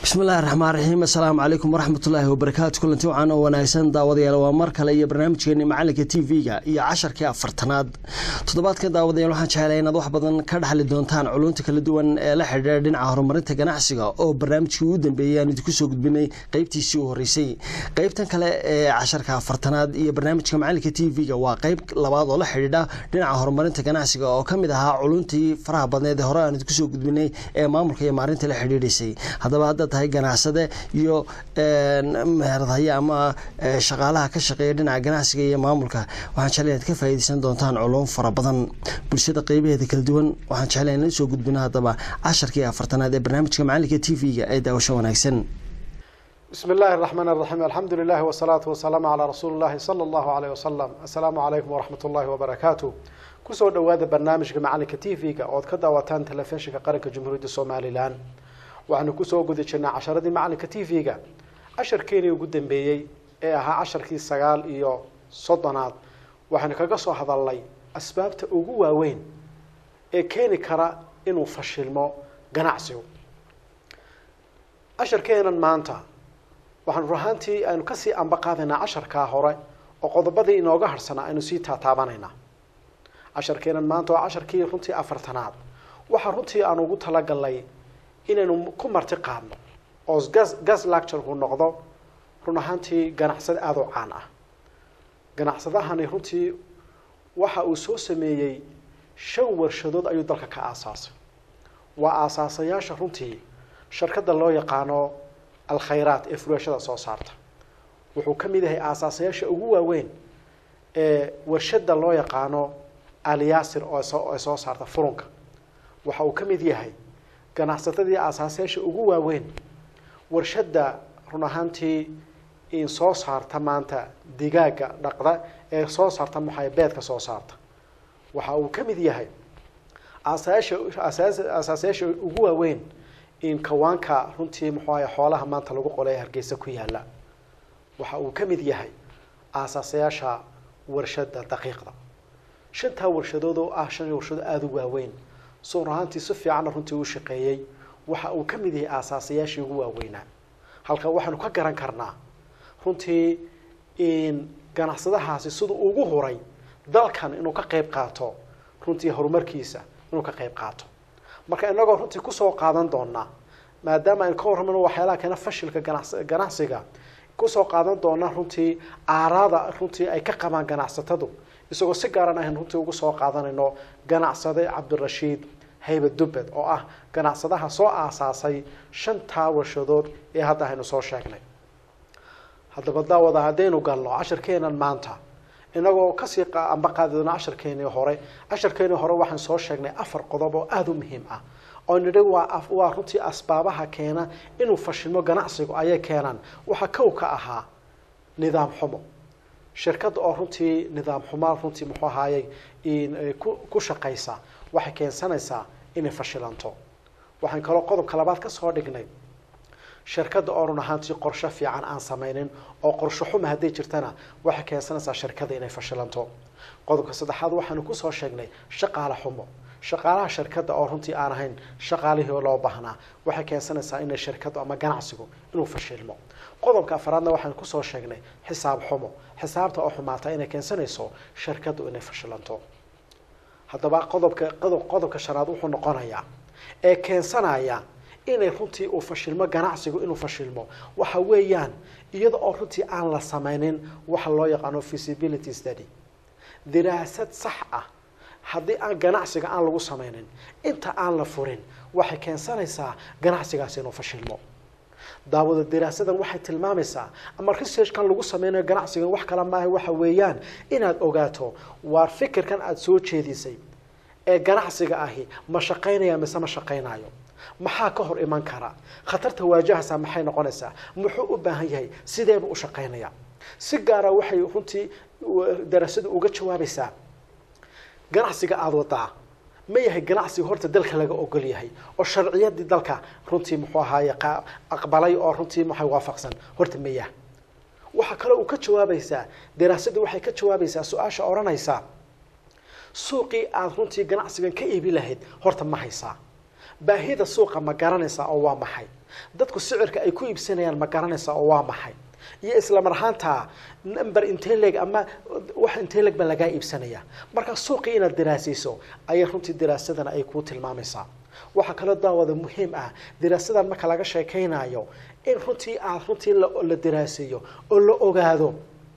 bismillahi raxmaan raxiim assalaamu calaykum waraxmatullaahi wabarakaatu kulanti wacan oo wanaagsan daawadayaal waa mar kale iyo barnaamijkeeni macalinka t v-ga iyo casharkii afartanaad toddobaadkan daawadayaal waxaan jeclay inaad wax badan ka dhexli doontaan culunta kala duwan ee la xidhiira dhinaca horumarinta ganacsiga oo barnaamijkii ugu dambeeyay aan idinku soo gudbinay qeybtiisii u horeysay qeybtan kale ee casharka afartanaad iyo barnaamijka macalinka t v-ga waa qeyb labaad oo la xidhiidha dhinaca horumarinta ganacsiga oo kamid ahaa culuntii faraha badneed ee hore aan idinku soo gudbinay ee maamulka iyo maarinta la xidhiidhaysay haddaba hadda tahay ganacsade iyo meheradaye ama shaqaalaha ka shaqeeya dhinaca ganacsiga iyo maamulka waxaan jeclay inaad ka faa'iideysan doontaan culum fara badan bulshada qeybaheeda kala duwan waxaan jeclay inaan soo gudbino haddaba casharkii afartanaad ee barnaamijka macalinka t v-ga ee daawasho wanaagsan بسم الله الرحمن الرحيم الحمد لله والصلاة والسلام على رسول الله صلى الله عليه وسلم السلام عليكم ورحمة الله وبركاته kusoo dhawaada barnaamijka macalinka t v-ga ood ka daawataan telefishinka qaranka jamhuuriyadda somalilan waxaanu kusoo guda jirnaa casharadii macalinka t v-ga casharkeenii ugu dambeeyey ee ahaa casharkii sagaal iyo soddonaad waxaanu kaga soo hadalnay asbaabta ugu waaweyn ee keeni kara inuu fashilmo ganacsigu casharkeenan maanta waxaanu rahaantii aynu kasii amba qaadaynaa casharkaa hore oo qodobadii inooga harsanaa aynu sii taataabanaynaa casharkeenan maanta waa casharkii runtii afartanaad waxaa runtii aan ugu talagalnay inaynu ku marti qaadno oo gas gas lecturku noqdo run ahaantii ganacsade aada u caan ah ganacsadahani runtii waxa uu soo sameeyey shan warshadood ayuu dalka ka aasaasay waa aasaasayaasha runtii shirkadda loo yaqaano alkhayraat ee furashada soo saarta wuxuu ka mid yahay aasaasayaasha ugu waaweyn ee warshada loo yaqaano alyaasir oo ay soo saarta furunka waxa uu ka mid yahay ganacsatadii aasaasayaasha ugu waaweyn warshadda run ahaantii in soo saarta maanta digaaga dhaqda ee soo saarta maxay beedka soo saarta waxa uu ka mid yahay aasayaasha aasaasayaasha ugu waaweyn in kawaanka runtii muxuu ahay xoolaha maanta lagu qolay hargeysa ku yaala waxa uu ka mid yahay aasaasayaasha warshada daqiiqda shantaa warshadood oo ah shan warshadood aada u waaweyn soo rahaantii si fiicanna runtii u shaqeeyey waxa uu ka mid yahay aasaasayaashii ugu waaweynaa halka waxaanu ka garan karnaa runtii in ganacsadahaasi siduu ugu huray dalkan inuu ka qayb qaato runtii horumarkiisa inuu ka qayb qaato marka inagoo runtii kusoo qaadan doonaa maadaama aynu ka warramano waxyaalaha keena fashilka ganas ganacsiga kusoo qaadan doonaa runtii aaraada runtii ay ka qabaan ganacsatadu isagoo si gaaran aynu runtii ugu soo qaadanayno ganacsade cabdirashiid hayba dubbed oo ah ganacsadaha soo aasaasay shantaa warshadood ee hadda aynu soo sheegnay haddaba daawada haddaynu galno casharkeenan maanta inagoo kasii amba qaadi doona casharkeenii hore casharkeenii hore waxaan soo sheegnay afar qodob oo aada u muhiim ah oo nidhi waa waa runtii asbaabaha keena inuu fashilmo ganacsigu ayay keenaan waxaa kow ka ahaa nidaam xumo shirkadda oo runtii nidaam xumaa runtii muxuu ahaayey ku shaqaysa waxay keensanaysaa inay fashilanto waxaan kaloo qodobka labaad kasoo dhignay shirkadda oo run ahaantii qorsho fiican aan sameynin oo qorsho xuma hadday jirtana waxay keensanaysaa shirkadda inay fashilanto qodobka saddexaad waxaanu kusoo sheegnay shaqaale xumo shaqaalaha shirkadda oo runtii aan ahayn shaqaalihii loo baahnaa waxay keensanaysaa inay shirkaddu ama ganacsigu inuu fashilmo qodobka afaraadna waxaan kusoo sheegnay xisaab xumo xisaabta oo xumaata inay keensanayso shirkaddu inay fashilanto haddaba qodobka qodob qodobka shanaad wuxuu noqonayaa ee keensanaya inay runtii uu fashilmo ganacsigu inuu fashilmo waxa weeyaan iyada oo runtii aan la sameynin waxa loo yaqaano feasibility study diraasad sax ah haddii aan ganacsiga aan lagu sameynin inta aan la furin waxay keensanaysaa ganacsigaasi inuu fashilmo daawada diraasadan waxay tilmaamaysaa ama researchkan lagu sameynayo ganacsigan wax kale maaha waxa weeyaan inaad ogaato waa fikirkan aada soo jeedisay ee ganacsiga ahi ma shaqaynaya mise ma shaqaynayo maxaa ka hor iman kara khatarta waajahaysaa maxay noqonaysaa muxuu u baahan yahay sideeba u shaqaynaya si gaara waxay runtii daraasadu uga jawaabaysaa ganacsiga aada wadaa ma yahay ganacsiga horta dalka laga ogol yahay oo sharciyadii dalka runtii muxuu ahaaye aqbalay oo runtii maxay waafaqsan horta ma yaha waxaa kaloo uu ka jawaabaysaa daraasadu waxay ka jawaabaysaa su-aasha odhanaysa suuqii aada runtii ganacsigan ka iibi lahayd horta ma haysaa baahida suuqa ma garanaysaa oo waa maxay dadku sicirka ay ku iibsanayaan ma garanaysaa oo waa maxay iyo isla mar ahaanta number intee leeg ama wax intee leeg baa lagaa iibsanaya marka suuqii inaad daraasayso ayay runtii daraasadana ay kuu tilmaamaysaa waxaa kaloo daawada muhiim ah daraasadan marka laga sheekaynayo in runtii aad runtii la daraaseeyo oo la ogaado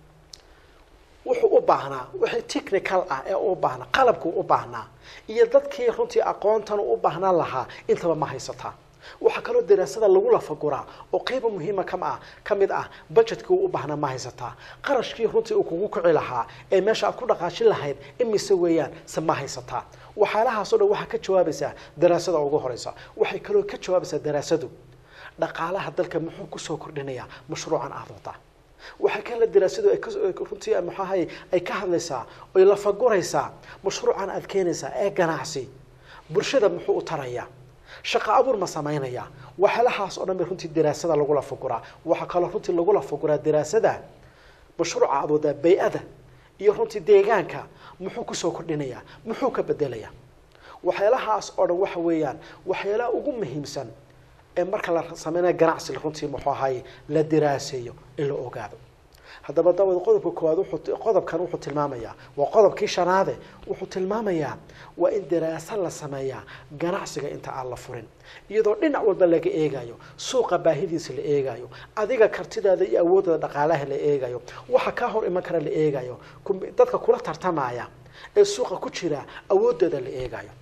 wuxuu u baahnaa wixii technical ah ee u baahnaa qalabkuu u baahnaa iyo dadkii runtii aqoontan u baahnaan lahaa intaba ma haysataa waxaa kaloo daraasada lagu lafaguraa oo qeyba muhiima kam ah ka mid ah budgetkii uu u baahnaa ma haysataa qarashkii runtii uu kugu kici lahaa ee meesha aad ku dhaqaajin lahayd imise weeyaan se ma haysataa waxyaalahaasoo dhan waxaa ka jawaabaysaa daraasada ugu horeysa waxay kaloo ka jawaabaysaa daraasadu dhaqaalaha dalka muxuu kusoo kordhinayaa mashruucan aada wadaa waxaa kala daraasadu ay runtii maxaahay ay ka hadlaysaa oy lafaguraysaa mashruucan aad keenaysaa ee ganacsi bulshada muxuu u tarayaa shaqo abuur ma samaynaya waxyaalahaas oo dhan bay runtii daraasada lagu lafaguraa waxaa kaloo runtii lagu lafaguraa daraasada mashruuca aad wadaa bay-ada iyo runtii deegaanka muxuu kusoo kordhinayaa muxuu ka bedelayaa waxyaalahaas oo dhan waxa weeyaan waxyaalaha ugu muhiimsan ee marka la sameynaya ganacsi runtii muxuu ahay la daraaseeyo in la ogaado haddaba daawad qodobka koowaad wuxuu qodobkan wuxuu tilmaamayaa waa qodobkii shanaade wuxuu tilmaamayaa waa in daraasa la sameeyaa ganacsiga inta aan la furin iyadoo dhinac walba laga eegayo suuqa baahidiisa la eegayo adiga kartidaada iyo awoodada dhaqaalaha la eegayo waxa kaa hor iman kara la eegayo dadka kula tartamaya ee suuqa ku jira awoodooda la eegayo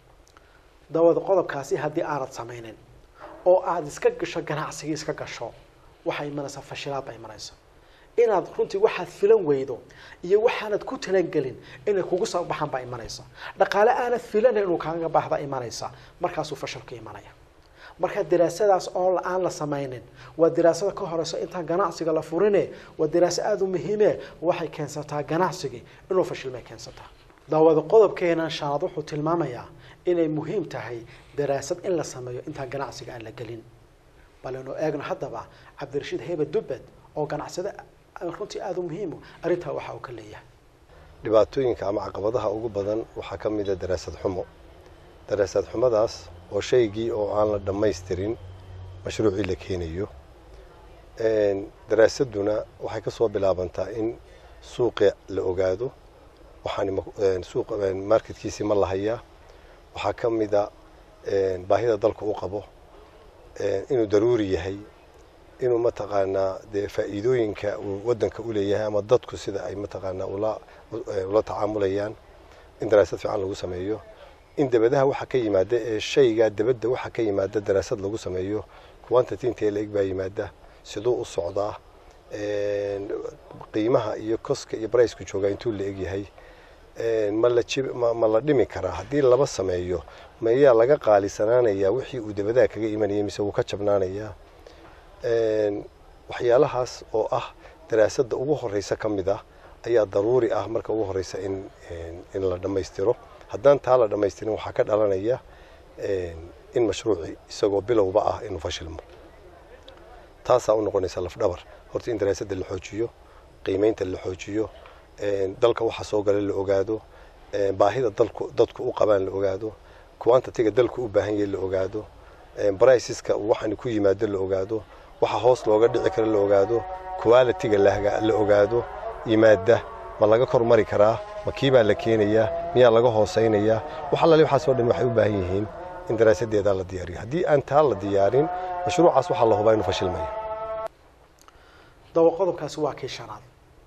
daawada qodobkaasi haddii aanad samaynin oo aada iska gasho ganacsigii iska gasho waxay imanaysaa fashilaad baa imanaysa inaad runtii waxaad filan weydo iyo waxaanad ku talangelin inay kugu soo baxaan baa imanaysa dhaqaale aanad filana inuu kaaga baahda imanaysa markaasuu fashilka imanaya marka daraasadaas oo aan la samaynin waa daraasada ka horeysa intaan ganacsiga la furine waa daraaso aada u muhiime waxay keensataa ganacsigii inuu fashilmay keensataa daawada qodobkeenan shanaad wuxuu tilmaamayaa inay muhiim tahay daraasad in la sameeyo intaan ganacsiga aan la gelin balenu eegno haddaba cabdirashiid hebe dubbed oo ganacsade runtii aada u muhiimo arrintaa waxa uu ka leeyahay dhibaatooyinka ama caqabadaha ugu badan waxaa ka mid a daraasad xumo daraasad xumadaas oo shaygii oo aan la dhammaystirin mashruucii la keenayo daraasaduna waxay ka soo bilaabantaa in suuqa la ogaado waxaan suuq marketkiisii ma lahayaa waxaa ka mid a baahida dalka u qabo inuu daruuri yahay inuu mataqaanaa dee faa'iidooyinka uu waddanka u leeyahay ama dadku sida ay mataqaanaa ula ula tacaamulayaan in daraasad fiican lagu sameeyo in dabadaha waxa ka yimaada ee shaygaa dabadda waxa ka yimaada daraasad lagu sameeyo quantity intee la eg baa yimaada siduu u socdaa qiimaha iyo koska iyo bricku joogaa intuu la eg yahay ma la jib ma la dhimi karaa haddii laba sameeyo mayaa laga qaalisanaanayaa wixii uu dabadaha kaga imanayay mise wuu ka jabnaanayaa waxyaalahaas oo ah daraasadda ugu horeysa ka mid ah ayaa daruuri ah marka ugu horeysa in in la dhammaystiro haddaan taa la dhammaystirin waxaa ka dhalanaya in mashruuci isagoo bilowba ah inuu fashilmo taasaa u noqonaysa lafdhabar horta in daraasadda la xoojiyo qiimeynta la xoojiyo dalka waxa soo gala la ogaado baahida dalku dadku u qabaan la ogaado quantitiga dalku u baahan yahay la ogaado briceska waxaan ku yimaado la ogaado waxa hoos looga dhici karo la ogaado qualitiga la ogaado yimaada ma laga kormari karaa ma kiibaa la keenayaa miyaa laga hoosaynayaa wax allaali waxaasoo dhan waxay u baahan yihiin in daraasadeedaa la diyaariyo haddii aan taa la diyaarin mashruucaas waxaa la hubaa inuu fashilmaya daba qodobkaasi waa kii shanaad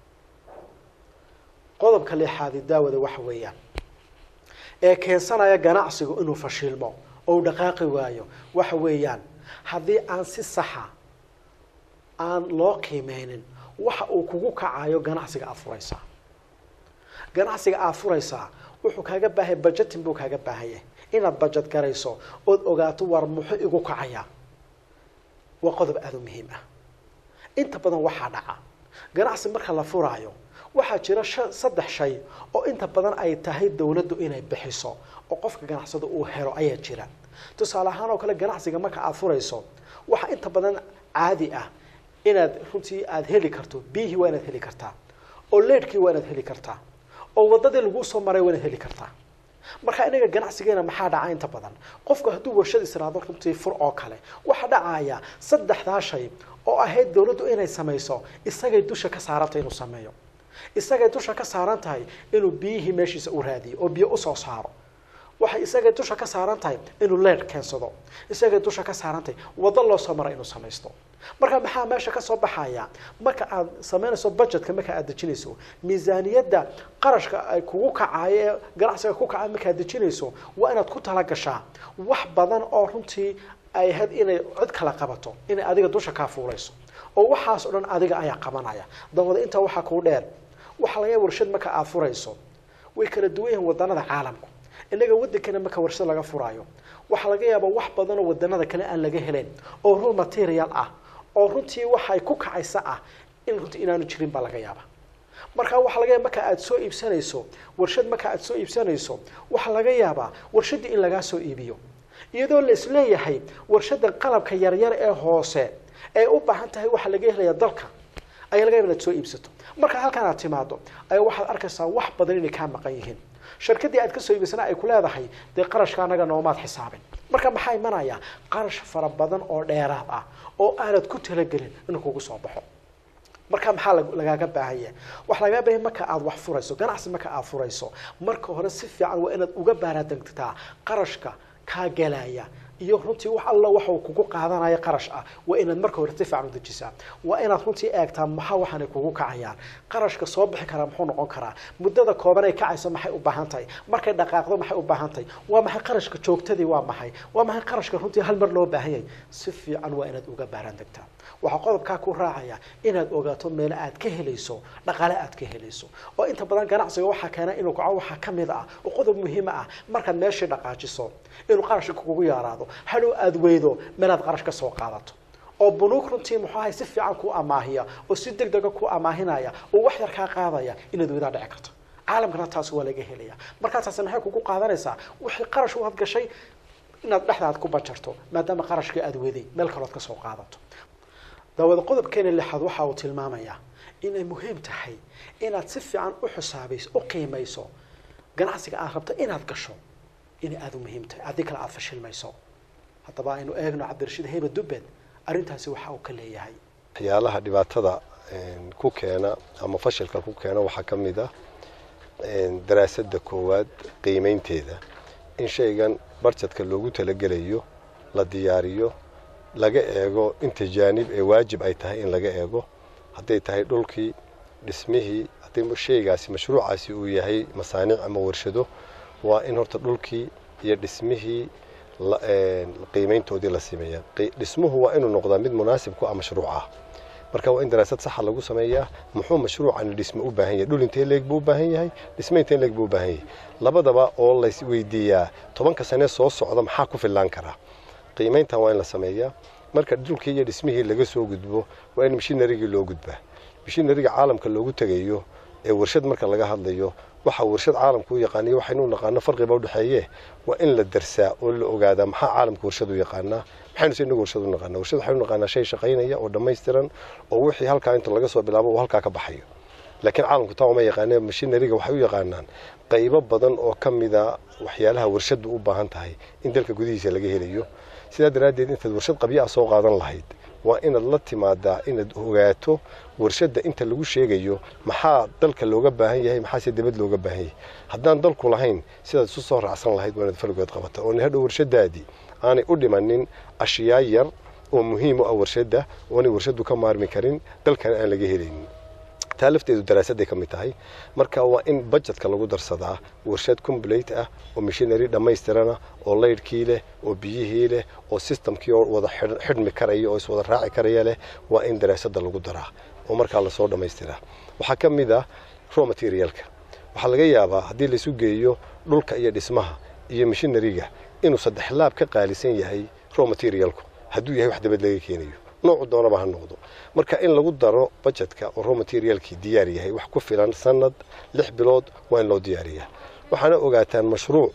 qodobka lixaadi daawada waxa weeyaan ee keensanaya ganacsigu inuu fashilmo oo uu dhaqaaqi waayo waxa weeyaan haddii aan si saxa aan loo qiimeynin waxa uu kugu kacayo ganacsiga aada furaysaa ganacsiga aada furaysaa wuxuu kaaga baahaya budgeting buu kaaga baahaya inaad budget garayso ood ogaato war muxuu igu kacaya waa qodob aada u muhiim ah inta badan waxaa dhaca ganacsi marka la furaayo waxaa jira saddex shay oo inta badan ay tahay dawladdu inay bixiso oo qofka ganacsada uu helo ayaa jira tusaale ahaan oo kale ganacsiga marka aada furayso waxaa inta badan caadi ah inaad runtii aada heli karto biyihii waa inaad heli kartaa oo leedhkii waa inaad heli kartaa oo waddadii laguu soo maray waa inaad heli kartaa marka inaga ganacsigeena maxaa dhaca inta badan qofku hadduu warshad israado runtii fur oo kale waxaa dhacaya saddexdaa shay oo ahayd dawladdu inay samayso isagay dusha ka saarantay inuu sameeyo isagay dusha ka saaran tahay inuu biyihii meeshiisa u raadiyo oo biyo usoo saaro waxay isagay dusha ka saaran tahay inuu leer keensado isagay dusha ka saaran tahay waddo loo soo mara inuu samaysto marka maxaa meesha ka soo baxaya marka aad samaynayso budgetka marka aad dejinayso miisaaniyadda qarashka ay kugu kacayo ee ganacsiga ku kacay marka aad dejinayso waa inaad ku talagashaa wax badan oo runtii ay ahayd inay cid kala qabato inay adiga dusha kaa fuulayso oo waxaas o dhan adiga ayaa qabanaya dabada intaa waxaa kuu dheer waxaa laga warshad marka aad furayso way kala duwan yihiin wadanada caalamku inaga wadankana marka warshad laga furaayo waxaa laga yaabaa wax badan oo wadanada kale aan laga helayn oo raw material ah oo runtii waxay ku kacaysa ah in runtii inaanu jirin baa laga yaaba marka waxaa laga yaaba marka aad soo iibsanayso warshad marka aad soo iibsanayso waxaa laga yaabaa warshadii in lagaa soo iibiyo iyadoo la isleeyahay warshadan qalabka yaryar ee hoose ee u baahan tahay waxaa laga helaya dalka ayaa laga yaaba inaad soo iibsato marka halkan aad timaado ayaa waxaad arkaysaa wax badan inay kaa maqan yihiin shirkadii aad kasoo iibisana ay ku leedahay dee qarashka anaga noomaad xisaabin marka maxaa imanaya qarash fara badan oo dheeraad ah oo aanad ku talagelin inuu kugu soo baxo marka maxaa lagaaga baahanya waxa lagaaga baahanya marka aad wax furayso ganacsi marka aad furayso marka hore si fiican waa inaad uga baaraadegtaa qarashka kaa gelaya iyo runtii wax alla waxa uu kugu qaadanaya qarash ah waa inaad marka hore si fiican u dejisaa waa inaad runtii eegtaa maxaa waxaanay kugu kacayaan qarashka soo bixi karaa muxuu noqon karaa muddada kooban ay kacayso maxay u baahan tahay markay dhaqaaqdo maxay u baahan tahay waa maxay qarashka joogtadii waa maxay waa maxay qarashka runtii hal mar loo baahan yahay si fiican waa inaad uga baaraan degtaa waxaa qodobkaa ku raacaya inaad ogaato meelo aad ka helayso dhaqaale aad ka helayso oo inta badan ganacsiga waxaa keena inuu kaco waxaa ka mid ah oo qodob muhiima ah markaad meeshii dhaqaajiso inuu qarashka kugu yaaraado hadhow aada weydo meelaad qarash ka soo qaadato oo bunuug runtii muxuu ahay si fiican ku amaahiya oo si deg dega ku amaahinaya oo wax yar kaa qaadaya inaad weydaa dhici karto caalamkana taas waa laga helaya markaa taasi maxay kugu qaadanaysaa wixii qarash u hadgashay inaad dhexdaad ku bajarto maadaama qarashkii aada weday meel kalood ka soo qaadato daawada qodobkeena lixaad waxa uu tilmaamayaa inay muhiim tahay inaad si fiican u xisaabayso u qiimayso ganacsiga aad rabto inaad gasho inay aada u muhiim tahay haddii kale aada fashilmayso haddaba aynu eegno cabdirashiid heyba dubbed arrintaasi waxa uu ka leeyahay waxyaalaha dhibaatada ku keena ama fashilka ku keena waxaa ka mid ah daraasadda koowaad qiimeynteeda in shaygan barjadka loogu talagelayo la diyaariyo laga eego inta jaanib ee waajib ay tahay in laga eego hadday tahay dhulkii dhismihii haddii shaygaasi mashruucaasi uu yahay masaaniic ama warshado waa in horta dhulkii iyo dhismihii qiimeyntoodii la sameeyaa dhismuhu waa inuu noqdaa mid munaasib ku ah mashruuca marka waa in daraasad saxa lagu sameeyaa muxuu mashruucan dhisme u baahan yahay dhul intee leeg buu u baahan yahay dhisme intee leeg buu u baahan yahay labadaba oo lays weydiiyaa tobanka sane soo socda maxaa ku fillaan karaa qiimeyntan waa in la sameeyaa marka dhulkii iyo dhismihii laga soo gudbo waa in mishinarigii loo gudbaa mishinariga caalamka loogu tegayo ee warshad marka laga hadlayo waxa warshad caalamka u yaqaaniyo waxaynu naqaano farqiba udhexeeye waa in la darsaa oo la ogaadaa maxaa caalamka warshad u yaqaanaa maxaynu se inagu warshad u naqaanaa warshad waxaynu naqaanaa shay shaqaynaya oo dhammaystiran oo wixii halkaa inta laga soo bilaabo uu halkaa ka baxayo laakiin caalamku taa uma yaqaanee mashinariga waxay u yaqaanaan qaybo badan oo ka mida waxyaalaha warshaddu u baahan tahay in dalka gudihiisa laga helayo sidaa daraaddeed intaad warshad qabyo ah soo qaadan lahayd waa inaad la timaadaa inaad ogaato warshadda inta lagu sheegayo maxaa dalka looga baahan yahay maxaase dibad looga baahan yahay haddaan dalku lahayn sidaad isu soo raacsan lahayd waa inaad fargood qabata oo hadhow warshadaadii aanay u dhimanin ashyaa yar oo muhiim u ah warshadda oonay warshaddu ka maarmi karin dalkana aan laga helaynin taa lafteedu daraasadday ka mid tahay marka waa in bajetka lagu darsadaa warshad complate ah oo mishinary dhammaystirana oo laydhkii leh oo biyihii leh oo systemkii oo wada xidhmi karaya oo iswada raaci karaya leh waa in daraasadda lagu daraa oo markaa lasoo dhammaystiraa waxaa ka mid ah raw materialka waxaa laga yaabaa haddii laisu geeyo dhulka iyo dhismaha iyo mishinariga inuu saddex laab ka qaalisan yahay raw materialku hadduu yahay wax dabad laga keenayo noocu doonaba ha noqdo marka in lagu daro bajetka oo raw materialkii diyaar yahay wax ku filan sanad lix bilood waa in loo diyaariyaa waxaana ogaataan mashruuc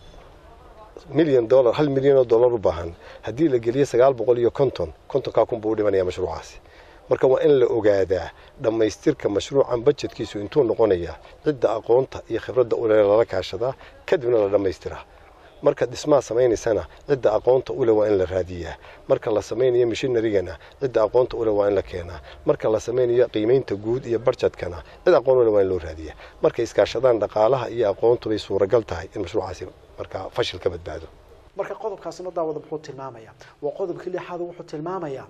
milyan dollar hal milyan oo dollar u baahan haddii la geliyo sagaal boqol iyo konton kontonkaa kun buu u dhimanaya mashruucaasi marka waa in la ogaadaa dhammaystirka mashruucan bajetkiisu intuu noqonayaa cidda aqoonta iyo khibradda ule lala kaashadaa kadibna la dhammaystiraa marka dhismaha samaynaysana cidda aqoonta ule waa in la raadiyaa marka la samaynayo mishinarigana cidda aqoonta ule waa in la keenaa marka la samaynayo qiimaynta guud iyo barjadkana cid aqoon ule waa in loo raadiyaa markay iskaashadaan dhaqaalaha iyo aqoontu bay suuragal tahay in mashruucaasi markaa fashil ka badbaado marka qodobkaasina daawada muxuu tilmaamayaa waa qodobkii lixaad wuxuu tilmaamayaa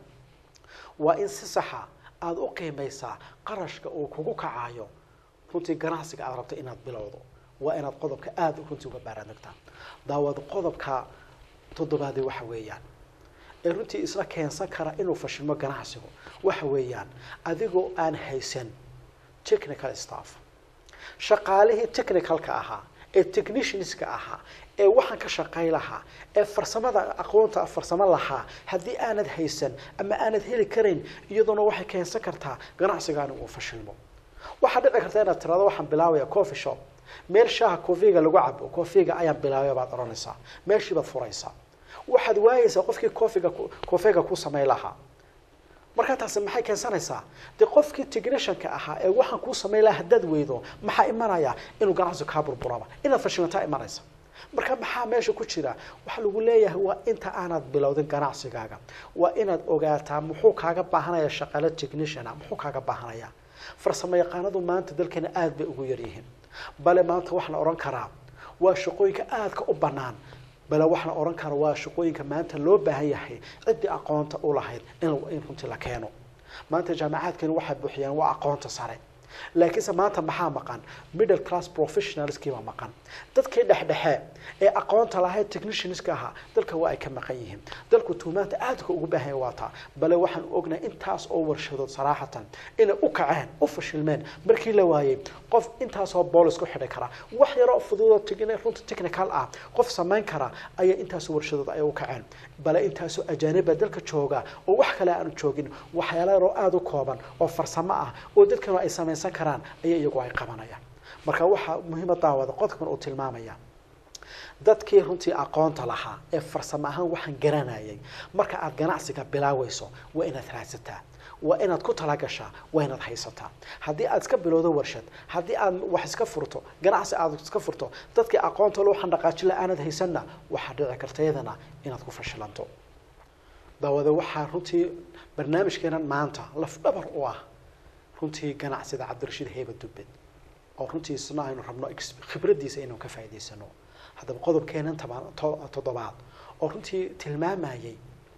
waa in si saxa aada u qiimaysaa qarashka uu kugu kacayo runtii ganacsiga aada rabto inaad bilowdo waa inaad qodobka aada runtii uga baaraanagtaa daawad qodobka toddobaadi waxa weeyaan ee runtii isla keensan kara inuu fashilmo ganacsigu waxa weeyaan adigoo aan haysan technical staff shaqaalihii technicalka ahaa ee technicianska ahaa ee waxaan ka shaqay lahaa ee farsamada aqoonta farsamo lahaa haddii aanad haysan ama aanad heli karayn iyadoona waxay keensan kartaa ganacsigaani uu fashilmo waxaa dhici karta inaad tirado waxaan bilaabaya coffee shop meel shaaha cofiga lagu cabo cofiga ayaan bilaabay baad odhanaysaa meeshii baad furaysaa waxaad waayeysaa qofkii cofiga cofiga ku samayn lahaa markaa taasi maxay keensanaysaa dee qofkii technicianka ahaa ee waxaan kuu samayn lahaa haddaad weydo maxaa imanaya inuu ganacsigu kaa burburaba inaad fashilmataa imanaysa marka maxaa meesha ku jira waxaa lagu leeyahay waa inta aanad bilowdin ganacsigaaga waa inaad ogaataa muxuu kaaga baahanaya shaqaale techniciana muxuu kaaga baahanaya farsamo yaqaanadu maanta dalkeena aada bay ugu yaryihiin bale maanta waxaa la odhan karaa waa shaqooyinka aadka u bannaan bale waxaa la odhan karaa waa shaqooyinka maanta loo baahan yahay ciddii aqoonta u lahayd in runtii la keeno maanta jaamacaadkeenu waxay buuxiyaan waa aqoonta sare laakiinse maanta maxaa maqan middle class professionalskii baa maqan dadkii dhexdhexe ee aqoonta lahayd technicianska ahaa dalka waa ay ka maqan yihiin dalku tuumaanta aadka ugu baahanya waa taa bale waxaan ognahay intaas oo warshadood saraaxatan inay u kaceen u fashilmeen markii la waayey qof intaasoo boolis ku xidhi kara wax yaroo fududoo runta technical ah qof samayn kara ayaa intaasoo warshadood ay u kaceen bale intaasoo ajaaniba dalka jooga oo wax kale aanu joogin waxyaala yaroo aada u kooban oo farsamo ah oo dadkanu ay samaysan karaan ayaa iyagu ay qabanayaan marka waxaa muhiima daawada qodobkan uu tilmaamaya dadkii runtii aqoonta lahaa ee farsamo ahaan waxaan garanayay marka aad ganacsiga bilaawayso waa inaad raadsataa waa inaad ku talagashaa waa inaad haysataa haddii aad iska bilowdo warshad haddii aad wax iska furto ganacsi aad iska furto dadkii aqoonta loo xandhaqaajila aanad haysanna waxaa dhici karta iyadana inaad ku fashilanto daawada waxaa runtii barnaamijkeenan maanta lafdhabar u ah runtii ganacsida cabdirashiid heyba dubbed oo runtii isna aynu rabno khibraddiisa inaynu ka faa'idaysano haddaba qodobkeenan toddobaad oo runtii tilmaamayay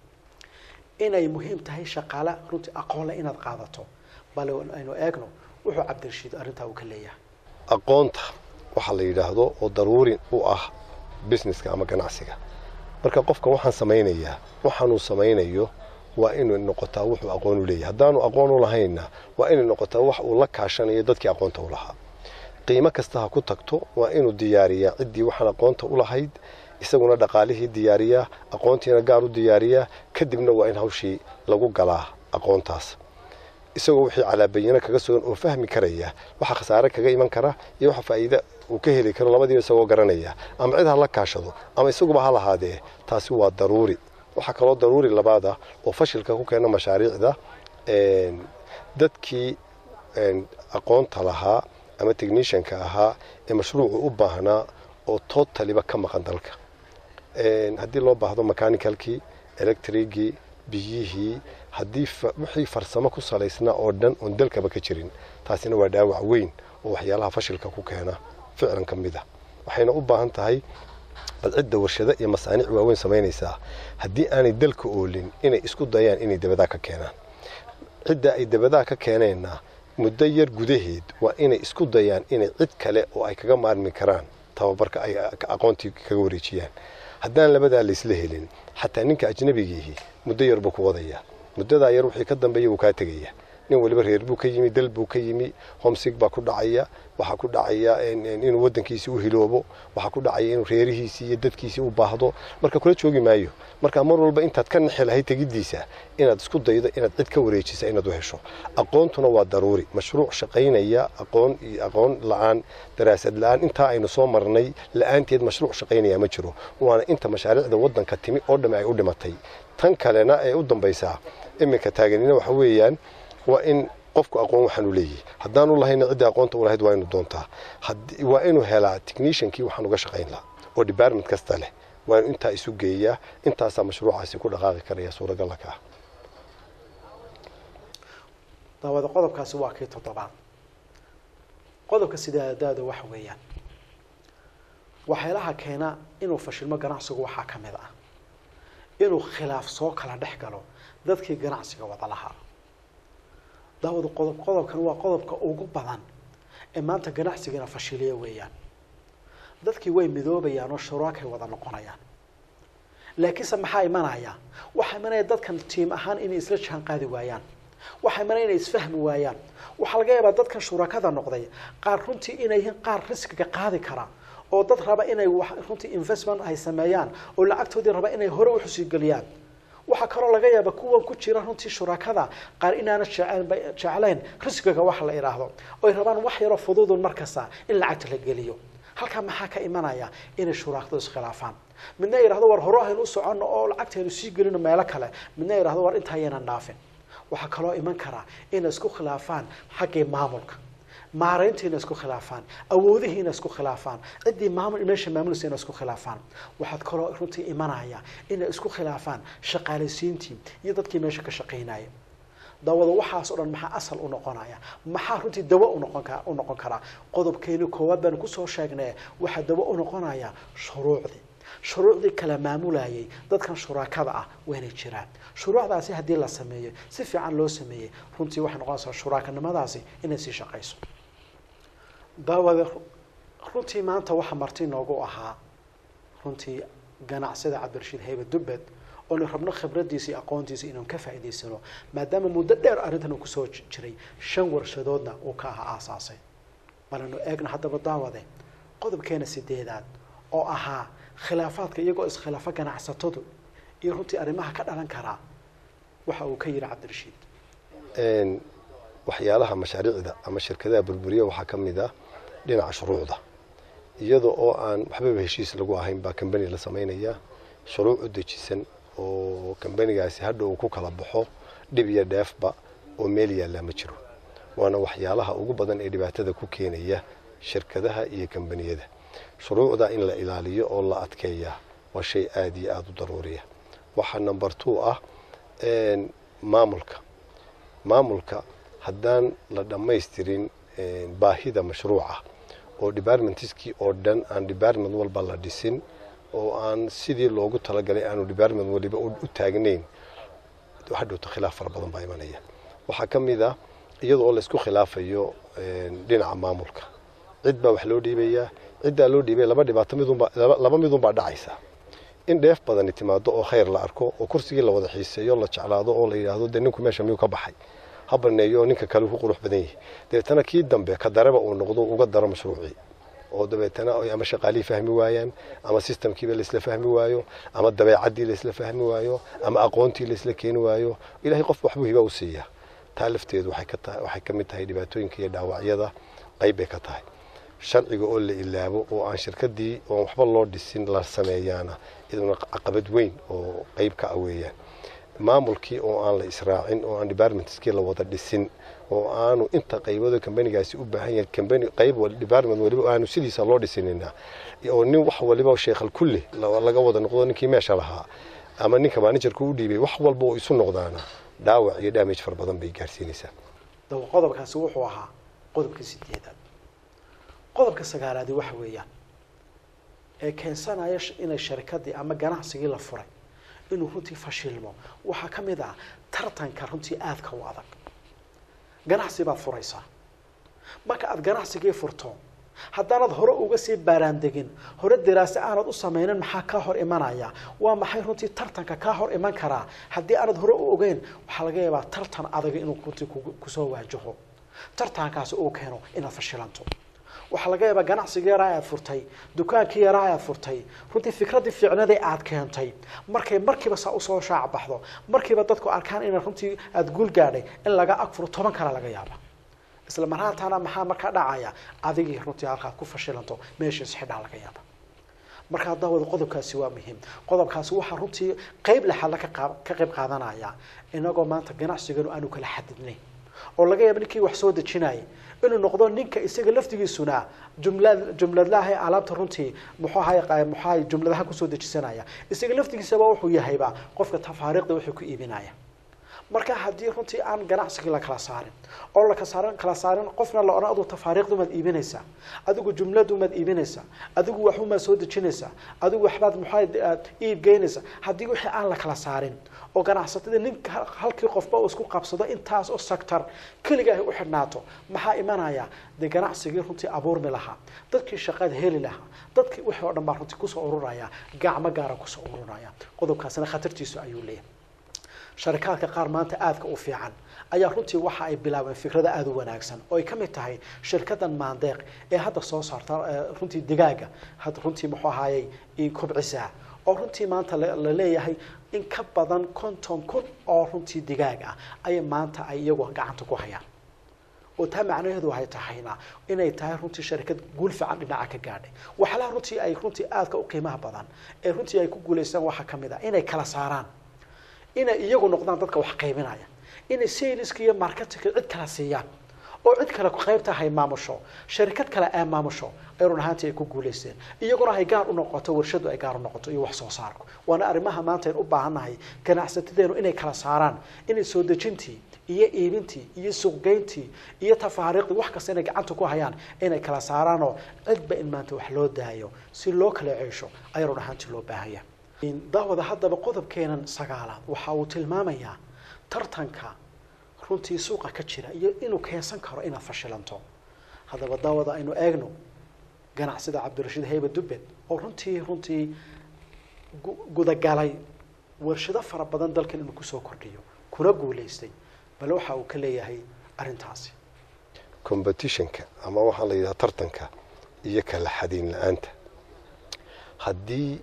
inay muhiim tahay shaqaale runtii aqoon leh inaad qaadato bale aynu eegno wuxuu cabdirashiid arrintaa uu ka leeyahay aqoonta waxaa la yidhaahdo oo daruuri u ah businesska ama ganacsiga marka qofkan waxaan samaynayaa waxaanuu samaynayo waa inay noqotaa wuxuu aqoon u leeyahay haddaanu aqoon u lahaynna waa inay noqotaa wax uu la kaashanayo dadkii aqoonta u lahaa qiimo kasta ha ku tagto waa inuu diyaariyaa ciddii waxaan aqoonta u lahayd isaguna dhaqaalihii diyaariyaa aqoontiina gaar u diyaariyaa kadibna waa in hawshii lagu galaa aqoontaas isagoo wixii calaabayino kaga sugan oo fahmi karaya waxa khasaare kaga iman kara iyo waxa faa'iida uu ka heli karo labadiiba isagoo garanaya ama cid ha la kaashado ama isaguba ha lahaadee taasi waa daruuri waxaa kaloo daruuri labaad ah oo fashilka ku keena mashaariicda dadkii aqoonta lahaa ama technicianka ahaa ee mashruucu u baahnaa oo totaliba ka maqan dalka haddii loo baahdo mechanicalkii electrigii biyihii haddii wixii farsamo ku salaysnaa oo dhan oon dalkaba ka jirin taasina waa dhaawac weyn oo waxyaalaha fashilka ku keena ficlan ka mid ah waxayna u baahan tahay bal cidda warshado iyo masaaniic waaweyn samaynaysaa haddii aanay dalka oolin inay isku dayaan inay dabadaa ka keenaan cidda ay dabadaa ka keeneenna muddo yar gudaheed waa inay isku dayaan inay cid kale oo ay kaga maarmi karaan tababarka ay aqoontii kaga wareejiyaan haddaan labadaa laysla helin xataa ninka ajnabigiihi muddo yar buu ku wadayaa muddadaa yar wixii ka dambeeya wuu kaa tegaya nin waliba reer buu ka yimi dal buu ka yimi homsig baa ku dhacaya waxaa ku dhacaya inuu wadankiisii u hiloobo waxaa ku dhacaya inuu reerihiisii iyo dadkiisii u baahdo marka kula joogi maayo marka mar walba intaad ka nixi lahayd tegiddiisa inaad isku daydo inaad cid ka wareejisa inaad u hesho aqoontuna waa daruuri mashruuc shaqaynaya aqoon iyo aqoon la-aan daraasad la-aan intaa aynu soo marnay la-aanteed mashruuc shaqaynaya ma jiro waana inta mashaariicda wadanka timi oo dhamme ay u dhimatay tan kalena ee u dambaysaa iminka taaganina waxa weeyaan waa in qofku aqoon waxaanu leeyahay haddaanu lahayna ciddii aqoonta u lahayd waa inu doontaa waa inuu helaa techniciankii waxaan uga shaqayn lahaa oo department kasta leh waa inu intaa isu geeyaa intaasaa mashruucaasi ku dhaqaaqi karaya suuragalla ka ah daawada qodobkaasi waa kii toddobaad qodobka sideedaada waxa weeyaan waxyaalaha keena inuu fashilmo ganacsigu waxaa ka mid ah inuu khilaaf soo kala dhex galo dadkii ganacsiga wada lahaa daawada qodob qodobkan waa qodobka ugu badan ee maanta ganacsigana fashiliya weeyaan dadkii way midoobayaan oo shuraakay wada noqonayaan laakiinse maxaa imanaya waxaa imanaya dadkan tiim ahaan inay isla jaan qaadi waayaan waxaa imanaya inay isfahmi waayaan waxaa laga yaabaa dadkan shurakada noqday qaar runtii inay yihiin qaar riskiga qaadi kara oo dad raba inay runtii investment ay sameeyaan oo lacagtoodii raba inay hore u xusiigeliyaan waxaa kaloo laga yaaba kuwan ku jira runtii shurakada qaar inaana jeclayn risqiga waxa la idhaahdo oy rabaan wax yaroo fududun markasta in lacagta la geliyo halkaa maxaa ka imanaya inay shuraakadu iskhilaafaan midna yidhahdo war hore aynu u soconno oo lacagtaynu sii gelino meelo kale midna yidhahdo war intaa ayaynan dhaafin waxaa kaloo iman karaa inay isku khilaafaan xaggii maamulka maarayntiina isku khilaafaan awoodihiina isku khilaafaan ciddii maamul meesha maamulaysa ina isku khilaafaan waxaad kaloo runtii imanaya inay isku khilaafaan shaqaalaysiintii iyo dadkii meesha ka shaqaynaya dawada waxaas o dhan maxaa asal u noqonaya maxaa runtii dawo unoqon ka u noqon karaa qodobkeeni koowaad baanu kusoo sheegnay waxaa dawo u noqonaya shuruucdii shuruucdii kala maamulayay dadkan shuraakada ah waynay jiraan shuruucdaasi haddii la sameeyo si fiican loo sameeyey runtii waxay noqonaysaa shuraakanimadaasi inay sii shaqayso daawada runtii maanta waxaa marti noogu ahaa runtii ganacsida cabdirashiid haybe dubbed oonu rabno khibradiisa iyo aqoontiisa inaan ka faa'idaysano maadaama muddo dheer arrintan uu kusoo jiray shan warshadoodna uu ka ahaa aasaasay balanu eegna haddaba daawade qodobkeena sideedaad oo ahaa khilaafaadka iyagoo iskhilaafo ganacsatadu iyo runtii arrimaha ka dhalan karaa waxa uu ka yidhi cabdirashiid waxyaalaha mashaariicda ama shirkadaha burburiya waxaa ka mid ah dhinaca shuruucda iyada oo aan waxbaba heshiis lagu ahayn baa kambani la samaynayaa shuruuc u dejisan oo kambanigaasi hadha uu ku kala baxo dhib iyo dheefba oo meel yaallaa ma jiro waana waxyaalaha ugu badan ee dhibaatada ku keenaya shirkadaha iyo kambaniyada shuruucda in la ilaaliyo oo la adkeeyaa waa shay aada iyo aada u daruuriya waxaa number two ah maamulka maamulka haddaan la dhammaystirin baahida mashruuca oo departmentskii oo dhan aan department walba la dhisin oo aan sidii loogu talagalay aanu department waliba u taagnayn hadhowta khilaaf fara badan baa imanaya waxaa ka mid ah iyada oo laysku khilaafayo dhinaca maamulka cid baa wax loo dhiibayaa ciddaa loo dhiibay laba dhibaato midunba laba midunbaa dhacaysa in dheef badani timaado oo khayr la arko oo kursigii la wada xiiseeyo la jeclaado oo la yidhaahdo dee ninku meesha miyuu ka baxay ha baneeyo oo ninka kale ku qurux badan yahay dabeetana kii dambe ka dareba uu noqdo uga daro mashruucii oo dabeetana ay ama shaqaalihii fahmi waayaan ama systemkiiba laisla fahmi waayo ama dabeecaddii laisla fahmi waayo ama aqoontii laisla keeni waayo ilahay qof waxbuu hiba u siiyaa taa lafteedu waxay ka tahay waxay ka mid tahay dhibaatooyinka iyo dhaawacyada qayb bay ka tahay sharciga oo la ilaabo oo aan shirkadii oon waxba loo dhisin la sameeyaana iyaduna caqabad weyn oo qayb ka ah weeyaan maamulkii oo aan la israacin oo aan departmentskii la wada dhisin oo aanu inta qaybooda kambanigaasi u baahan yahay kambani qayb department waliba aanu sidiisa loo dhisinina oo nin wax waliba sheekhal kulli laga wada noqdo ninkii meesha lahaa ama ninka managerka u dhiibay wax walba oo isu noqdaana dhaawac iyo damage fara badan bay gaarsiinaysaa dawa qodobkaasi wuxuu ahaa qodobkii sideedaad qodobka sagaalaadi waxa weeyaan ee keensanaya inay sharikadii ama ganacsigii la furay inuu runtii fashilmo waxaa ka mid ah tartanka runtii aadka u adag ganacsi baad furaysaa marka aada ganacsigii furto haddaanad hore uga sii baaraandegin hore daraase aanad u sameynin maxaa kaa hor imanaya waa maxay runtii tartanka kaa hor iman karaa haddii aanad hore u ogeyn waxaa laga yaabaa tartan adag inuu runtii kusoo waajaho tartankaasi uu keeno inaad fashilanto waxaa laga yaabaa ganacsigii yaraa aad furtay dukaankii yaraa aad furtay runtii fikraddii fiicnadii aad keentay markay markiiba saa usoo shaac baxdo markiiba dadku arkaan ina runtii aada guul gaadhay in laga ag furo toban kale laga yaaba isla marhaataana maxaa markaa dhacaya adigii runtii halkaad ku fashilanto meeshiis xidhaa laga yaaba markaa daawada qodobkaasi waa muhiim qodobkaasi waxaa runtii qeyb lexadla ka qayb qaadanaya inagoo maanta ganacsiganu aanu kala xadidnayn oo laga yaabo ninkii wax soo dejinayay inuu noqdo ninka isaga laftigiisuna jumlad jumladlaha alaabta runtii muxuu ahay muxuu ahay jumladaha kusoo dejisanaya isaga laftigiisaba wuxuu yahayba qofka tafaariiqda wuxuu ku iibinaya marka haddii runtii aan ganacsigii la kala saarin oo la kasaarin kala saarin qofna la odhan aduu tafaariiqdumaad iibinaysaa adigu jumladumaad iibinaysaa adigu waxumaad soo dejinaysaa adigu waxbaad muxaa iib geynaysaa haddii wixii aan la kala saarin oo ganacsatada nin halkii qofba uu isku qabsado intaas oo sector keliga ay u xidhnaato maxaa imanaya dee ganacsigii runtii abuurmi lahaa dadkii shaqada heli lahaa dadkii wixii oo dhan baa runtii kusoo ururaya gacmo gaara kusoo ururaya qodobkaasina khatartiisu ayuu leeyahay sharikaadka qaar maanta aadka u fiican ayaa runtii waxa ay bilaabeen fikrada aada u wanaagsan oo ay ka mid tahay shirkadan maandeeq ee hadda soo saarta runtii digaaga had runtii muxuu ahaayey kobcisaa oo runtii maanta la leeyahay in ka badan konton kun oo runtii digaag ah ayay maanta ay iyagu gacanta ku hayaan oo taa macnaheedu waxay tahayna inay tahay runtii sharikad guul fiican dhinaca ka gaadhay waxyaalaha runtii ay runtii aadka u qiimaha badan ee runtii ay ku guulaystaan waxaa ka mid a inay kala saaraan inay iyagu noqdaan dadka wax qaybinaya inay saleska iyo marketinka cid kala siiyaan oo cid kale qaybta hay maamusho sharikad kale ay maamusho ay run ahaantii ay ku guulaysteen iyaguna hay gaar u noqoto warshadu ay gaar u noqoto iyo wax soo saarku waana arrimaha maanta aynu u baahannahay ganacsatadeenu inay kala saaraan inay soo dejintii iyo iibintii iyo suuqgeyntii iyo tafaariiqdii wax kasta inay gacanta ku hayaan inay kala saaraanoo cidba in maanta wax loo daayo si loo kala ceesho ayaa run ahaantii loo baahaya daawada haddaba qodobkeenan sagaalaad waxa uu tilmaamayaa tartanka runtii suuqa ka jira iyo inuu keensan karo inaad fashilanto haddaba daawada aynu eegno ganacsida cabdirashiid heyba dubbed oo runtii runtii gudagalay warshado fara badan dalkan inuu kusoo kordhiyo kuna guulaystay bale waxa uu ka leeyahay arrintaasi competitionka ama waxaa la yidhaha tartanka iyo kala xadiin la-aanta haddii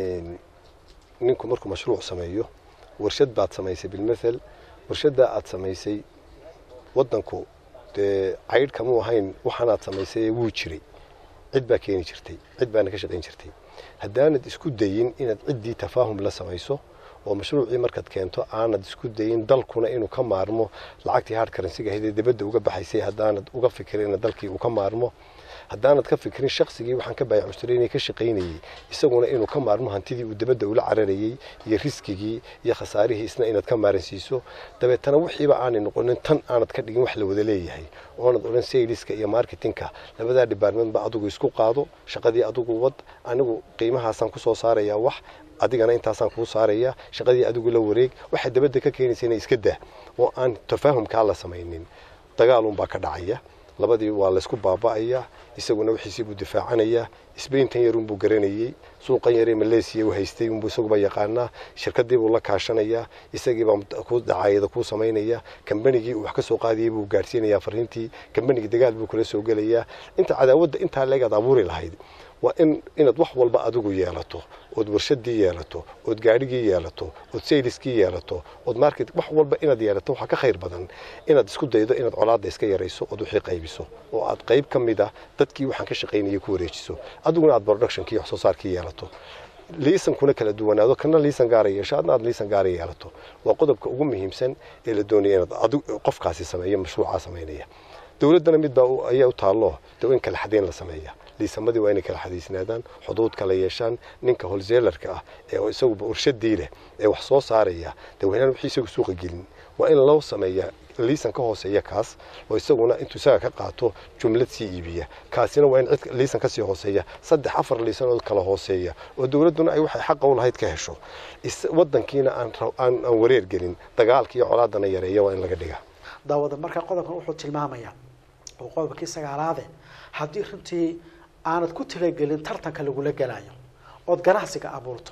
ninku markuu mashruuc sameeyo warshad baad samaysay bilmathal warshaddaa aad samaysay waddanku dee caydh kamuu ahayn waxaanaad samaysay wuu jiray cid baa keeni jirtay cid baana ka shaqayn jirtay haddaanad isku dayin inaad ciddii tafaahum la samayso oo mashruucii markaad keento aanad isku dayin dalkuna inuu ka maarmo lacagtii hard karansiga ahayd ee dibadda uga baxaysay haddaanad uga fikirin in dalkii uu ka maarmo haddaanad ka fikirin shaqsigii waxaan ka baayac mushtariinay ka shaqaynayey isaguna inuu ka maarmo hantidii uu dibadda ula cararayey iyo riskigii iyo khasaarihii isna inaad ka maaransiiso dabeetana wixiiba aanay noqonin tan aanad ka dhigin wax la wada leeyahay oonad odhan sayliska iyo marketingka labadaa departmentba adigu isku qaado shaqadii adigu wad anigu qiimahaasaan kusoo saarayaa wax adigana intaasaan kuu saaraya shaqadii adigu la wareeg waxay dabadda ka keenaysa inay iska dah oo aan tafaahumkaa la samaynin dagaalunbaa ka dhacaya labadii waa laysku baaba'aya isaguna wixiisii buu difaacanayaa sbaintan yarunbuu garanayey suuqan yaree maleesiya u haystay unbuu isaguba yaqaanaa shirkadiibuu la kaashanayaa isagiibaa ku dacaayada kuu samaynaya kambanigii uu wax ka soo qaadayay buu gaadhsiinayaa fariintii kambanigii dagaal buu kula soo gelayaa inta cadaawadda intaa leegaad abuuri lahayd waa in inaad wax walba adigu yeelato ood warshadii yeelato ood gaadhigii yeelato ood sayliskii yeelato ood market wax walba inaad yeelato waxaa ka khayr badan inaad isku daydo inaad colaadda iska yarayso ood wixii qaybiso oo aad qayb ka mid ah dadkii waxaan ka shaqaynayay ku wareejiso adiguna aad productionkii wax soo saarkii yeelato liisankuna kala duwanaado kana liisan gaara yeesho adna aad liisan gaara yeelato waa qodobka ugu muhiimsan ee la doonaya inaad adigu qofkaasi sameeyo mashruucaa samaynaya dowladdana mid baa ayaa u taallo de in kala xadayn la sameeya liisamadii waa inay kala xadiisnaadaan xuduud kala yeeshaan ninka holseelarka ah ee isaguba urshadii leh ee wax soo saaraya de waynaan wixii isagu suuqa gelin waa in loo sameeya liisan ka hooseeya kaas oo isaguna intuu isaga ka qaato jumlad sii iibiya kaasina waa in cid liisan kasii hooseeya saddex afar liisanood kala hooseeya oo dowladduna ay waxay xaqa u lahayd ka hesho wadankiina aan wareer gelin dagaalka iyo colaadana yareeya waa in laga dhiga daawada markaa qodobkan wuxuu tilmaamayaa oo qodobkii sagaalaade haddii runtii aanad ku talagelin tartanka lagula gelayo ood ganacsiga abuurto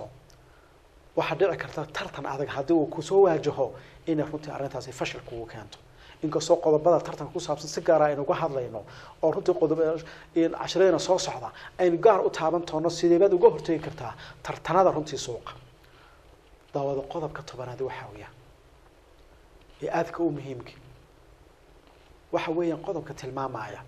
waxaa dhici karta tartan adag haddii uu kusoo waajaho inay runtii arrintaasi fashil kugu keento inkastoo qodobada tartanka ku saabsan si gaara aynu uga hadlayno oo runtii qodob cashiradena soo socda aynu gaar u taaban toono sideebaad uga hortegi kartaa tartanada runtii suuqa daawada qodobka tobanaad waxaa weya ee aadka u muhiimka waxa weeyaan qodobka tilmaamaya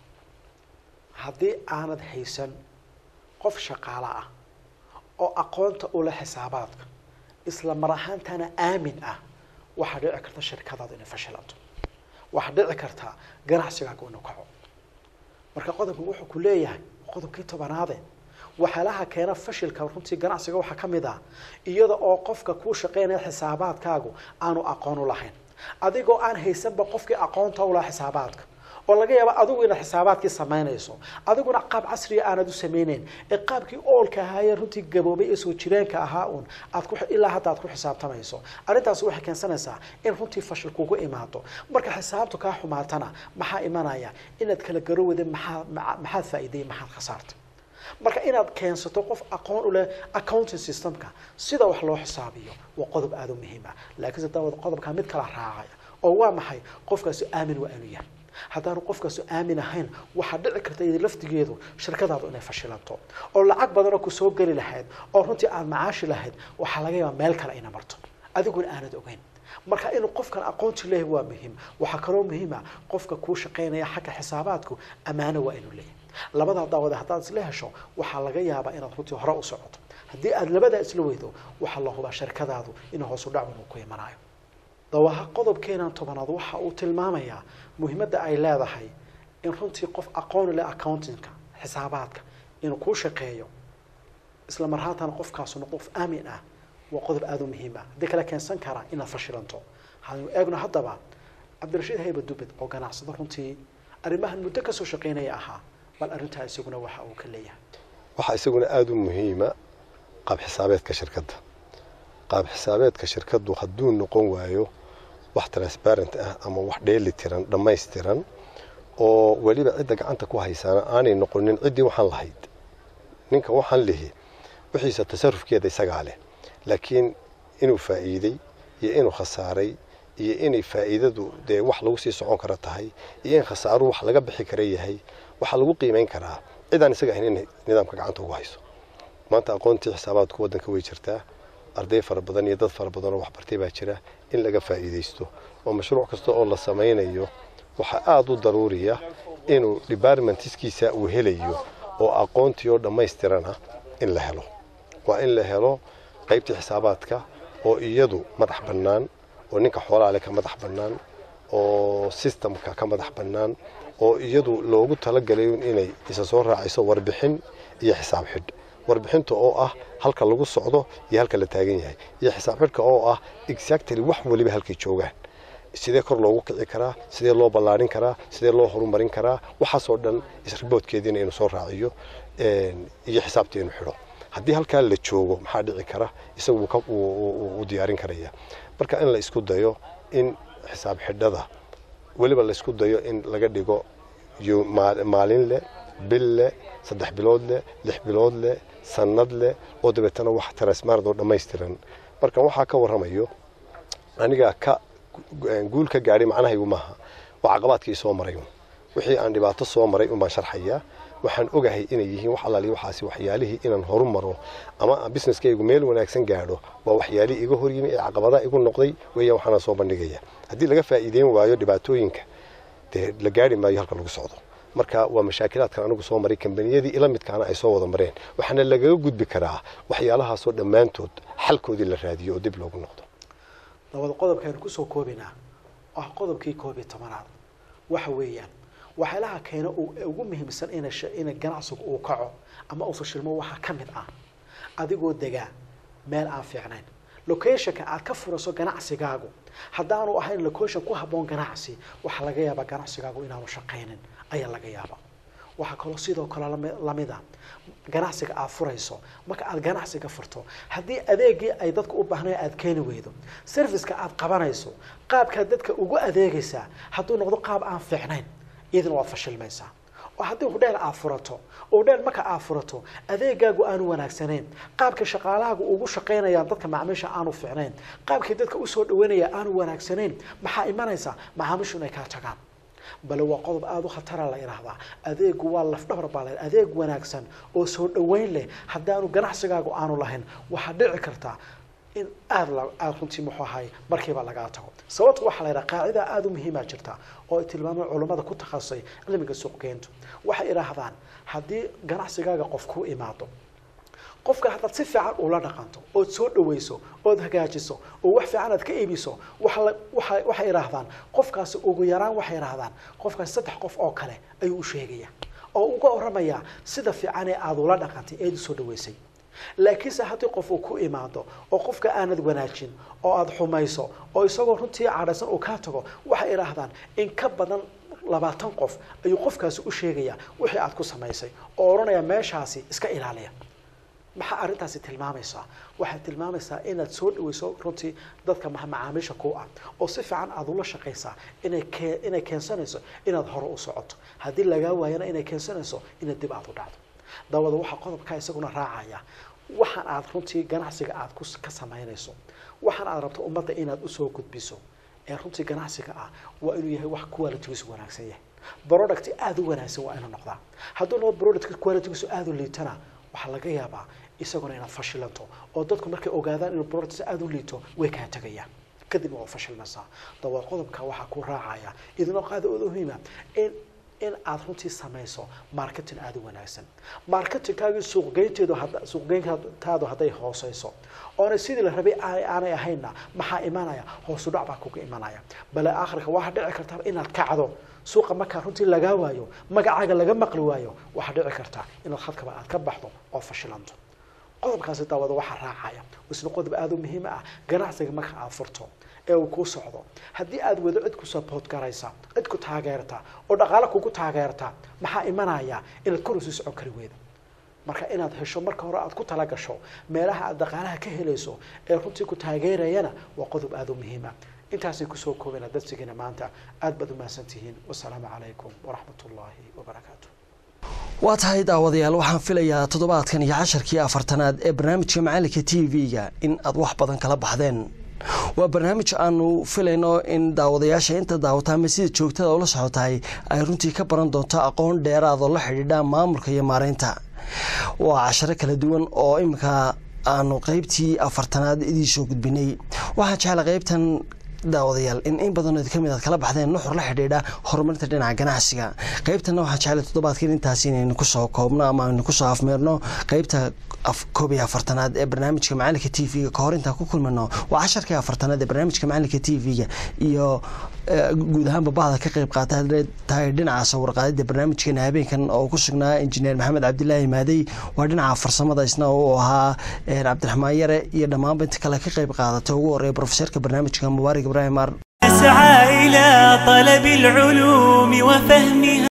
haddii aanad haysan qof shaqaalo ah oo aqoonta ula xisaabaadka isla mar ahaantana aamin ah waxaa dhici karta shirkadaadu inay fashilanto waxaa dhici kartaa ganacsigaaga inuu kaco marka qodobkan wuxuu ku leeyahay qodobkii tobanaade waxyaalaha keena fashilka runtii ganacsiga waxaa ka mid ah iyada oo qofka kuu shaqeynaya xisaabaadkaagu aanu aqoon u lahayn adigoo aan haysanba qofkii aqoonta u laha xisaabaadka oo laga yaabo adigu inaad xisaabaadkii samaynayso adiguna qaab casriya aanad u samayneyn ee qaabkii oolka ahaayee runtii gaboobay ee soo jireenka ahaa uun aad ku ilaa hadda aad ku xisaabtamayso arrintaasi waxay keensanaysaa in runtii fashil kugu imaado marka xisaabtu kaa xumaatana maxaa imanaya inaad kala garowada maxaa maxaad faa'iidayay maxaad khasaartay marka inaad keensato qof aqoon u leh accounting systemka sida wax loo xisaabiyo waa qodob aada u muhiim ah laakiinse daawad qodobkaa mid kala raacaya oo waa maxay qofkaasi aamin waa inuu yahay haddaanu qofkaasu aamin ahayn waxaa dhici karta iyada laftigeedu shirkadaadu inay fashilanto oo lacag badanoo kusoo geli lahayd oo runtii aad macaashi lahayd waxaa laga yaabaa meel kale ina marto adiguna aanad ogeyn marka inuu qofkan aqoonti leeyahay waa muhiim waxaa kaloo muhiima qofka kuu shaqaynaya xagga xisaabaadku ammaano waa inuu leeyahay labadaa daawada haddaad isla hesho waxaa laga yaabaa inaad runtii hore u socoto haddii aad labadaa isla weydo waxaa la hubaa shirkadaadu inuu hoosu dhacun uu ku imanayo dawaha qodobkeenan tobanaad waxa uu tilmaamayaa muhiimadda ay leedahay in runtii qof aqoon leh accountingka xisaabaadka inuu kuu shaqeeyo isla marhaantana qofkaasu noqdo qof aamin ah waa qodob aada u muhiim ah haddii kale keensan karaa inaad fashilanto waxaanu eegno haddaba cabdirashiid hayba dubed oo ganacsado runtii arrimahan muddo kasoo shaqaynaya ahaa bal arrintaa isaguna waxa uu ka leeyahay waxaa isaguna aada u muhiima qaab xisaabeedka shirkadda qaab xisaabeedka shirkaddu hadduu noqon waayo wax transparent ah ama wax dheeli tiran dhammaystiran oo weliba cidda gacanta ku haysaana aanay noqonin ciddii waxaan lahayd ninka waxaan lihi wixiisa tasarufkeeda isagaa leh laakiin inuu faa'iiday iyo inuu khasaaray iyo inay faa'iidadu dee wax lagu sii socon kara tahay iyo in khasaaruhu wax laga bixi kara yahay waxaa lagu qiimayn karaa cidaan isaga ahayn inay nidaamka gacanta ugu hayso maanta aqoontii xisaabaadku waddanka way jirtaa arday fara badan iyo dad fara badan oo waxbartay baa jira in laga faa'iidaysto oo mashruuc kasta oo la samaynayo waxaa aada u daruuriya inuu departmentiskiisa uu helayo oo aqoontii oo dhammaystirana in la helo waa in la helo qaybtii xisaabaadka oo iyadu madax bannaan oo ninka xoolaale ka madax bannaan oo systemka ka madax bannaan oo iyadu loogu talagalayo inay isa soo raaciso warbixin iyo xisaab xidh warbixinta oo ah halka lagu socdo iyo halka la taagan yahay iyo xisaab xidhka oo ah exactly wax waliba halkay joogaan sidee kor loogu kici karaa sidee loo ballaarin karaa sidee loo horumarin karaa waxaasoo dhan isriboodkeediina inuu soo raaciyo iyo xisaabtii inuu xidho haddii halkaa la joogo maxaa dhici kara isagu u diyaarin karaya marka in la isku dayo in xisaab xidhada weliba la isku dayo in laga dhigo maalin leh bil leh saddex bilood leh lix bilood leh sanad leh oo dabeetana wax transmarad oo dhammaystiran marka waxaa ka warramayo aniga ka guul ka gaadhay macnahaygu maaha waa caqabaadkii soo maray wixii aan dhibaato soo maray unbaan sharxayaa waxaan ogahay inay yihiin wax allaali waxaasi waxyaalihii inaan horu maro ama businesskaygu meel wanaagsan gaadho waa waxyaalihii iga hor yimi ee caqabadaha igu noqday weeyaan waxaana soo bandhigaya haddii laga faa'iideyn waayo dhibaatooyinka dee la gaari maayo halka lagu socdo marka waa mashaakilaadkan anigu soo maray kambaniyadii ila midkaana ay soo wada mareen waxaana lagaga gudbi karaa waxyaalahaasoo dhammaantood xalkoodii la raadiyo oo dib loogu noqdo dabada qodobkaaynu kusoo koobinaa ah qodobkii koob iyo tobanaad waxa weeyaan waxyaalaha keena ugu muhiimsan ina ina ganacsigu uu kaco ama uu fashilmo waxaa ka mid ah adigoo degaa meel aan fiicnayn locationka aad ka furaso ganacsigaagu haddaanu ahayn location ku habboon ganacsi waxaa laga yaabaa ganacsigaagu inaanu shaqaynin ayaa laga yaabaa waxaa kaloo sidoo kale lamida ganacsiga aad furayso marka aad ganacsiga furto haddii adeegii ay dadka u baahnayo aad keeni weydo serviceka aad qabanayso qaabkaad dadka ugu adeegaysaa hadduu noqdo qaab aan fiicnayn iyadana waad fashilmaysaa oo haddii hudheel aad furato oo hudheel marka aad furato adeegaagu aanu wanaagsanayn qaabka shaqaalahaagu ugu shaqaynayaan dadka macaamiisha aanu fiicnayn qaabkii dadka usoo dhaweynaya aanu wanaagsanayn maxaa imanaysa macaamiishu inay kaa tagaan bale waa qodob aada u khatara la idhaahdaa adeegu waa lafdhabar baa la adeeg wanaagsan oo soo dhaweyn leh haddaanu ganacsigaagu aanu lahayn waxaa dhici kartaa in aada la aada runtii muxuu ahay markiiba lagaa tago sababta waxaa la yidhaha qaacida aada u muhiimaa jirta oo ay tilmaamaan culammada ku takhasusay cilmiga suuqgeyntu waxay idhaahdaan haddii ganacsigaaga qof ku imaado qofkan haddaad si fiican ula dhaqanto ood soo dhawayso ood hagaajiso oo wax fiican aad ka iibiso waxa la- waxa- waxay idhaahdaan qofkaasi ugu yaraan waxay idhaahdaan qofkaasi saddex qof oo kale ayuu u sheegaya oo uga oramayaa sida fiican ee aad ula dhaqantay eed usoo dhawaysay laakiinse haddii qof uu ku imaado oo qofka aanad wanaajin oo aad xumayso oo isagoo runtii cadhaysan uu kaa tago waxay idhaahdaan in ka badan labaatan qof ayuu qofkaasi u sheegaya wixii aad ku samaysay oo odhanaya meeshaasi iska ilaaliya maxaa arrintaasi tilmaamaysaa waxay tilmaamaysaa inaad soo dhawayso runtii dadka ma- macaamiisha ku ah oo si fiican aad ula shaqaysaa inay kee- inay keensanayso inaad hore u socoto haddii lagaa waayana inay keensanayso inaad dib aad u dhacdo dawada waxaa qodobkaa isaguna raacaya waxaan aad runtii ganacsiga aad ku ka samaynayso waxaan aad rabto ummadda inaad usoo gudbiso ee runtii ganacsiga ah waa inuu yahay wax qualitygiisu wanaagsan yahay product aada u wanaagsan waa inuu noqdaa hadduu noqdo product qualitygiisu aada u liitana waxaa laga yaabaa isaguna inaad fashilanto oo dadku markay ogaadaan inuu product aada u liito way kaa tegayaan kadibna waa fashilmaysaa dawad qodobka waxaa ku raacaya idinoo qaada oo muhiima in in aad runtii samayso marketing aada u wanaagsan marketingkaagii suuqgeynteedu hadda suuqgeyntaadu hadday hooseyso oonay sidii la rabay aanay aanay ahaynna maxaa imanaya hoosu dhac baa kuga imanaya bale aakhirka waxaa dhici karta inaad kacdo suuqa markaa runtii lagaa waayo magacaaga laga maqli waayo waxaa dhici karta inaad khadkaba aad ka baxdo oo fashilanto qodobkaasi daawada waxaa raacaya isna qodob aada u muhiim ah ganacsiga marka aad furto ee uu kuu socdo haddii aad wado cid ku support garaysa cid ku taageerta oo dhaqaale kugu taageerta maxaa imanaya inaad kor usii socon kari weydo marka inaad hesho marka hore aad ku tala gasho meelaha aad dhaqaalaha ka helayso ee runtii ku taageerayana waa qodob aada u muhiim ah intaasay kusoo koobana darsigeena maanta aad baad u mahadsantihiin wasalaamu calaykum waraxmat ullaahi wabarakaatu waa tahay daawadayaal waxaan filayaa toddobaadkan iyo casharkii afartanaad ee barnaamijka macalinka t v-ga in aad wax badan kala baxdeen waa barnaamij aanu filayno in daawadayaasha inta daawata ama sida joogtada ula socotahay ay runtii ka baran doonto aqoon dheeraadoo la xidhiidha maamulka iyo maareynta waa casharo kala duwan oo iminka aanu qeybtii afartanaad idiisoo gudbinay waxaan jeclay qeybtan daawadayaal in in badanood kamid aad kala baxdeen nuxur la xidhiidha horumarinta dhinaca ganacsiga qeybtana waxaan jeclay toddobaadkan intaas inaynu kusoo koobno ama aynu kusoo afmeerno qeybta koob iyo afartanaad ee barnaamijka macalinka t v-ga kahor intaan ku kulmano waa casharkii afartanaad ee barnaamijka macalinka t v-ga iyo guud ahaanba bahda ka qeyb qaata tahay dhinaca sawirqaadida barnaamijkeena habeenkan oo ku sugnaa injineer maxamed cabdilaahi maadey waa dhinaca farsamada isna uu ahaa cabdiraxmaan yare iyo dhammaanba inta kale ka qeyb qaadata ugu horeeya brofeserka barnaamijka mubaarak ibraahim ar أسعى إلى طلب العلوم وفهمها